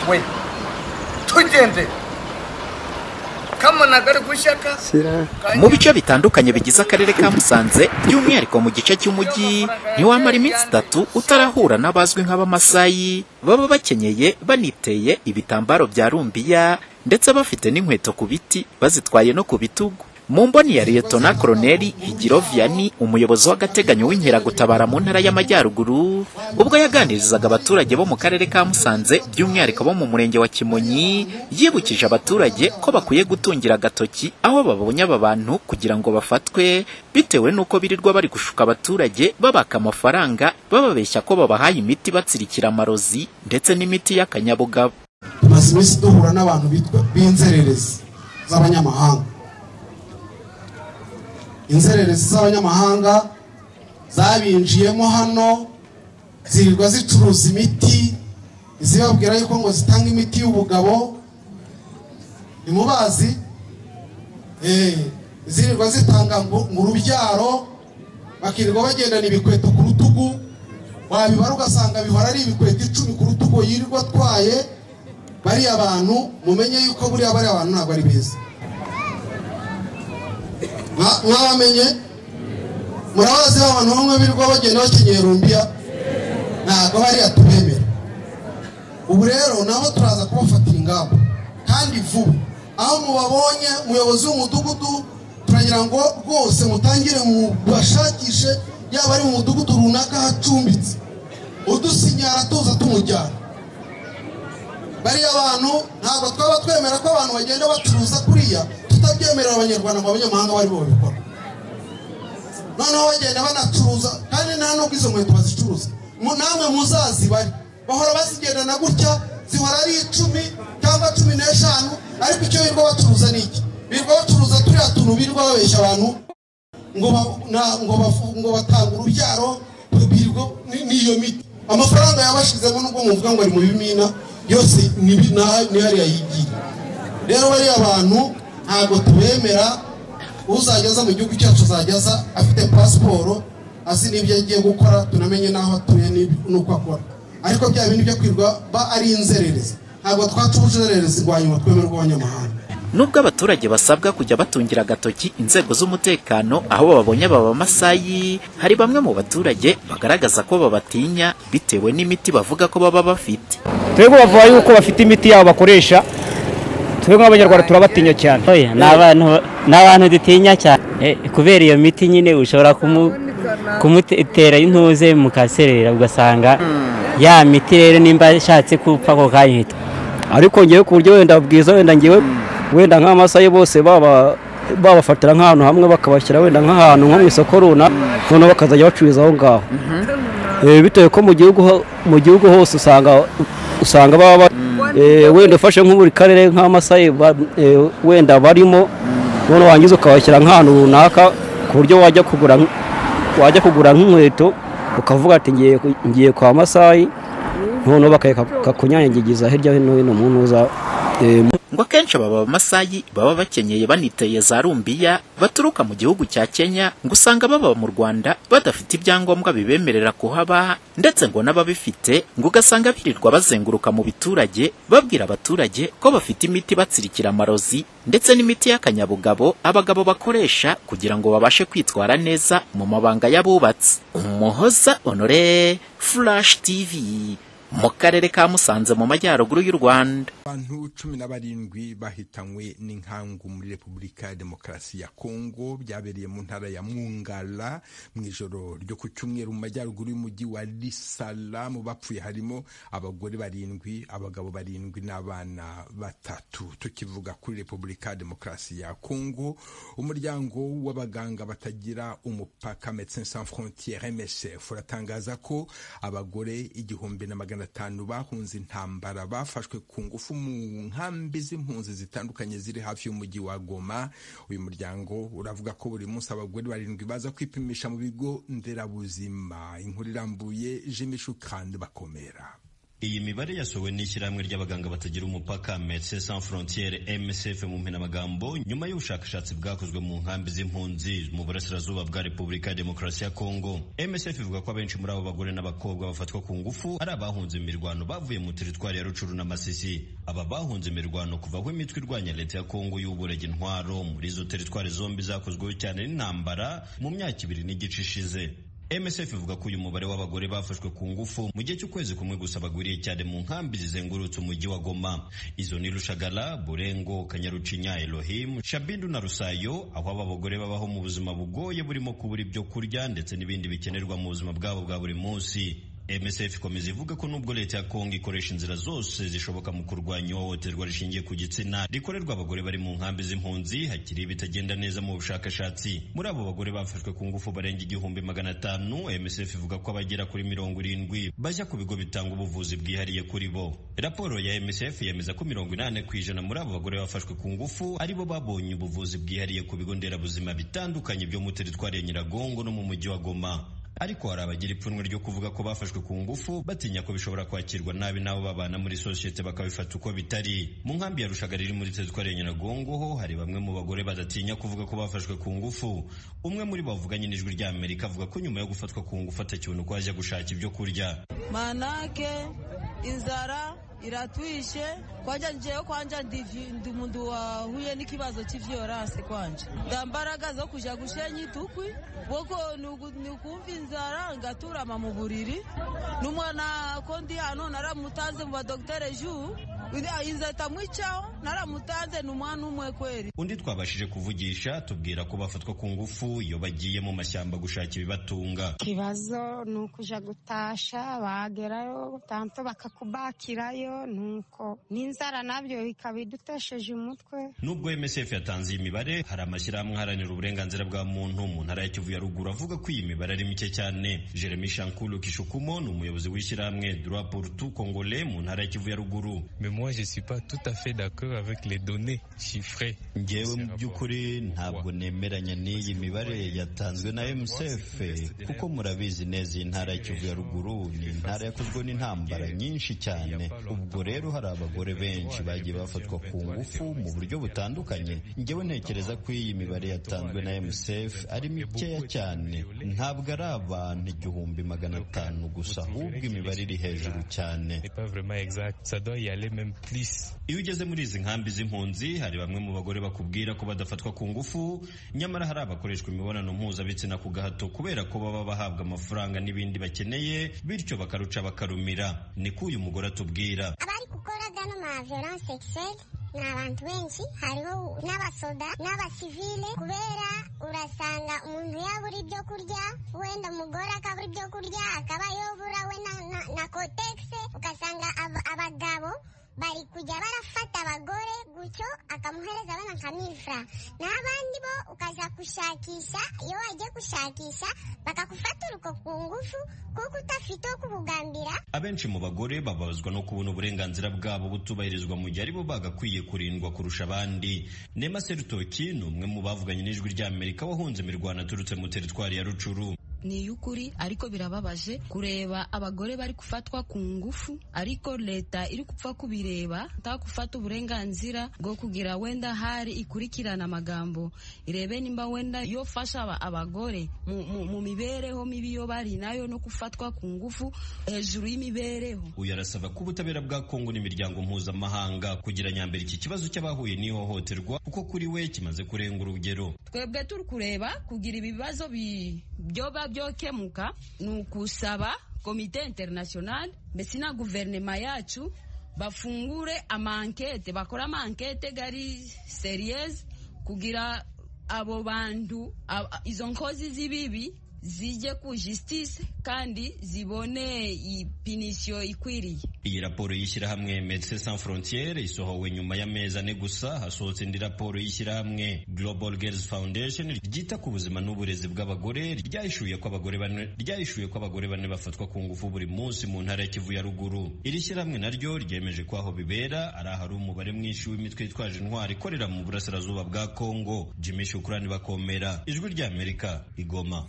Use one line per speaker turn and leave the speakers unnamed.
we tugende kamana gari gushyaka
shyira
kanya-
mu bice bitandukanye bigize akarere ka musanze by'umwihariko mu gice cy'umujyi ntiwamara iminsi itatu utarahura n'abazwi nk'abamasayi baba bakenyeye baniteye ibitambaro bya rumbiya ndetse bafite n'inkweto ku biti bazitwaye no ku bitugu mu mboni ya liyetona koroneli higiroviyani umuyobozi w'agateganyo w'inkeragutabara mu ntara y'amajyaruguru ubwo yaganirizaga abaturage bo mu karere ka musanze by'umwihariko bo mu murenge wa kimonyi yibukije abaturage ko bakwiye gutungira agatoki aho babonye aba bantu kugira ngo bafatwe bitewe n'uko birirwa bari gushuka abaturage babaka amafaranga bababeshya ko babahaye imiti batsirikira amarozi ndetse n'imiti y'akanyabugabo
tumaze iminsi duhura n'abantu bitwa b'inzererezi z'abanyamahanga inzererezi z'abanyamahanga zabinjiyemo hano zirirwa zicuruza imiti zibabwira yuko ngo zitanga imiti y'ubugabo ntimubazi Eh, zirirwa zitanga ngo ngo urubyaro bakirirwa bagendana ibikweto ku rutugu wabibara ugasanga bihora ari ibikweto icumi ku rutugu yirirwa atwaye bariya bantu mumenye yuko buriya bariya bantu ntabwo ari beza Mwa- mwabamenye murabazi ba bantu bamwe birirwa bagenda bakenyera rumbiya ntabwo bariya tubemera ubu rero nabo turaza kubafatira ingamba kandi vuba aho mubabonye umuyobozi w'umudugudu turagira ngo rwose mutangire mubashakishe yaba ari mu mudugudu runaka hacumbitse udusinyara tuza tumujyana bariya bantu ntabwo twaba twemera ko abantu bagenda bacuruza kuriya tutabyemerera abanyarwanda ngo abanyamahanga bari bo babikora noneho bagenda banacuruza kandi nta nubwo izo nkweto bazicuruza Mu- namwe muzazibare bahora bazigendana gutya zihora ari icumi cyangwa cumi n'eshanu ariko icyo birirwa bacuruza ni iki birirwa bacuruza turiya tuntu birirwa babeshya abantu ngo ba- na- ngo bafu- ngo batanga urubyaro birirwa ni- n'iyo miti amafaranga yabashizemo nubwo muvuga ngo ari mu bimina yose ni bi- na- ni hariya yigira rero bariya bantu ntabwo tubemera uzajya aza mu gihugu cyacu azajya aza afite pasiporo azi n'ibyo agiye gukora tunamenye n'aho atuye n'ib- n'uko akora ariko bya bindi byo kwirwa ba ari inzererezi ntabwo twacuje inzererezi ngo hanyuma twemerwe abanyamahanga
nubwo abaturage basabwa kujya batungira agatoki inzego z'umutekano aho babonye aba bamasayi hari bamwe mu baturage bagaragaza ko babatinya bitewe n'imiti bavuga ko baba bafite
twebwe bavuga yuko bafite imiti yabo bakoresha twebwe nk'abanyarwanda turabatinya cyane
Oya, ni abantu ni abantu dutinya cyane Eh, kubera iyo miti nyine ushobora kumu- kumutera intuze mukaserera ugasanga ya miti rero nimba ashatse gupfa ako kanya ihita
ariko ngewe ku buryo wenda bwiza wenda ngewe wenda nk'amasayi bose baba babafatira nk'ahantu hamwe bakabashyira wenda nk'ahantu nko mu isoko runaka noneho bakazajya bacururiza aho ngaho Eh, bitewe ko mu gihugu ho- mu gihugu hose usanga usanga baba ba- eh, wenda ufashe nko buri karere nk'amasayi ba- eh, wenda barimo noneho wangiza ukabashyira nk'ahantu runaka ku buryo wajya kugura nk- wajya kugura nk'inkweto ukavuga ati ngiye ku- ngiye kwa masayi noneho bakakunyanyagiza hirya no hino mu ntuza eh, mu-
ngo akenshi aba bamasayi baba bakenyeye baniteye za rumbiya baturuka mu gihugu cya kenya ngo usanga baba mu rwanda badafite ibyangombwa bibemerera kuhaba ndetse ngo n'ababifite ngo ugasanga birirwa bazenguruka mu biturage babwira abaturage ko bafite imiti batsirikira amarozi ndetse n'imiti y'akanyabugabo abagabo bakoresha kugira ngo babashe kwitwara neza mu mabanga y'abubatsi umuhoza honore flash tv mu karere ka musanze mu majyaruguru y'u rwanda
abantu cumi na barindwi bahitanywe n'inkangu muri repubulika ya demokarasi ya kongo byabereye mu ntara ya mungala mu ijoro ryo ku cyumweru mu majyaruguru y'umujyi wa risalamu bapfuye harimo abagore barindwi abagabo barindwi n'abana batatu tukivuga kuri repubulika ya demokarasi ya kongo umuryango w'abaganga batagira umupaka medecins sans frontiere msf uratangaza ko abagore igihumbi na magana atanu bahunze intambara bafashwe ku ngufu mu nkambi z'impunzi zitandukanye ziri hafi y'umujyi wa goma uyu muryango uravuga ko buri munsi abagore barindwi baza kwipimisha mu bigo nderabuzima inkuru irambuye jimmy shukrani bakomera
iyi mibare yasohowe n'ishyirahamwe ry'abaganga batagira umupaka Medecins Sans Frontieres MSF mu mpine amagambo nyuma y'ubushakashatsi bwakozwe mu nkambi z'impunzi mu burasirazuba bwa Repubulika ya Demokarasi ya Kongo MSF ivuga ko abenshi muri abo bagore n'abakobwa bafatwa ku ngufu ari abahunze imirwano bavuye mu teritwari ya Rucuru na Masisi aba bahunze imirwano kuva aho imitwe irwanya leta ya Kongo y'uburega intwaro muri izo teritwari zombi zakozweho cyane n'intambara mu myaka ibiri n'igice ishize MSF ivuga ko uyu mubare w'abagore bafashwe ku ngufu mu gihe cy'ukwezi kumwe gusa bagwiriye cyane mu nkambi zizengurutse umujyi wa Goma izo ni Rushagala Burengo Kanyarucinya Elohim Shabindu na Rusayo aho aba bagore babaho mu buzima bugoye burimo kubura ibyo kurya ndetse n'ibindi bikenerwa mu buzima bwabo bwa buri munsi MSF ikomeza ivuga ko nubwo leta ya Kongo ikoresha inzira zose zishoboka mu kurwanya ihohoterwa rishingiye ku gitsina rikorerwa abagore bari mu nkambi z'impunzi hakiri ibitagenda neza mu bushakashatsi muri abo bagore bafashwe ku ngufu barenga igihumbi magana atanu MSF ivuga ko abagera kuri mirongo irindwi bajya ku bigo bitanga ubuvuzi bwihariye kuri bo raporo ya MSF yemeza ko mirongo inani ku ijana muri abo bagore bafashwe ku ngufu aribo babonye ubuvuzi bwihariye ku bigo nderabuzima bitandukanye byo mu teritwari ya Nyiragongo no mu mujyi wa Goma ariko hari abagira ipfunwe ryo kuvuga ko bafashwe ku ngufu batinya ko bishobora kwakirwa nabi n'abo babana muri sosiyete bakabifata uko bitari mu nkambi ya rushagara iri muri teritwari ya nyiragongo ho hari bamwe mu bagore badatinya kuvuga ko bafashwe ku ngufu umwe muri bo bavuganye n'ijwi rya amerika avuga ko nyuma yo gufatwa ku ngufu atakibona uko ajya gushaka ibyo kurya
manake inzara iratwishe kwanja njewe kwanja ndi mundu wahuye n'ikibazo cy'ivyorase kwanje ndambaraga zo kuja gushenya itukwi boko nikumva inzara ngaturama mu buriri n'umwana ko ndi hano naramutanze mu badogitere ju inzeta mwicaho naramutanze ni umwana umwe kweri
undi twabashije kuvugisha tubwira ko bafatwa ku ngufu iyo bagiye mu mashyamba gushaka ibibatunga
ikibazo ni ukuja gutasha bagerayo tanto bakakubakirayo nuko n'inzara nabyo ikaba idutesheje umutwe
nubwo MSF yatanze iyi mibare hari amashyirahamwe aharanira uburenganzira bwa muntu mu ntara ya Kivu ya ruguru avuga ko iyi mibare ari mike cyane Jeremy Shankulu Kishukumo ni umuyobozi w'ishyirahamwe Droit pour tout Congolais mu ntara ya Kivu ya ruguru
mais moi je suis pas tout à fait d'accord avec les données chiffrées
ngewe mu by'ukuri ntabwo nemeranya n'iyi mibare yatanzwe na MSF kuko murabizi neza iyi ntara ya Kivu ya ruguru ni intara yakozwe n'intambara nyinshi cyane ubwo rero hari abagore benshi bagiye bafatwa ku ngufu mu buryo butandukanye ngewe ntekereza ko iyi mibare yatanzwe na MSF ari mikeya cyane ntabwo ari abantu igihumbi magana atanu gusa ahubwo imibare iri hejuru cyane
iyo
ugeze muri izi nkambi z'impunzi hari bamwe mu bagore bakubwira ko badafatwa ku ngufu nyamara hari abakoreshwa imibonano mpuzabitsina ku gahato kubera ko baba bahabwa amafaranga n'ibindi bakeneye bityo bakaruca bakarumira ni ko uyu mugore atubwira
abari gukora ano ma violence sexuelle ni abantu benshi hariho n'abasoda n'abasivile kubera urasanga umuntu yabura ibyo kurya wenda umugore akabura ibyo kurya akaba yobura we na, na, na kotegise ugasanga abagabo bari kujya barafata abagore gutyo akamuhereza abana nka mifra n'abandi bo ukaza gushakisha iyo wagiye gushakisha bakagufata uruko ku ngufu kuko utafite wo kubugambira
abenshi mu bagore bababazwa no kubona uburenganzira bwabo butubahirizwa mu gihe aribo bagakwiye kurindwa kurusha abandi nema serutoki ni umwe mu bavuganye n'ijwi ry'amerika wahunze imirwano aturutse mu teritwari ya rucuru
ni iy'ukuri ariko birababaje kureba abagore bari gufatwa ku ngufu ariko leta iri gupfa kubireba nta gufata uburenganzira bwo kugira wenda hari ikurikirana amagambo irebe nimba wenda yo fasha abagore mu, mu, mu mibereho mibi yo bari nayo no gufatwa ku ngufu hejuru y'imibereho
uyu arasaba ko ubutabera bwa kongo n'imiryango mpuzamahanga kugira nyambere iki kibazo cy'abahuye n'ihohoterwa kuko kuri we kimaze kurenga urugero
twebwe turi kureba kugira ibibazo byoba byokemuka ni ukusaba komite internationale mbese na guverinoma yacu bafungure amankete bakore amankete gari seriyeze kugira abo bantu izo nkozi z'ibibi zijye ku justice kandi zibone ipinisiyo ikwiriye
iyi raporo y'ishyirahamwe Medecins Sans Frontieres isohowe nyuma y'amezi ane gusa hasohotse indi raporo y'ishyirahamwe Global Girls Foundation ryita ku buzima n'uburezi bw'abagore ryahishuye ko abagore bane ryahishuye ko abagore bane bafatwa ku ngufu buri munsi mu ntara ya Kivu ya ruguru iri shyirahamwe naryo ryemeje ko aho bibera ari ahari umubare mwinshi w'imitwe yitwaje intwari ikorera mu burasirazuba bwa Kongo Jimmy Shukrani bakomera ijwi ry'Amerika igoma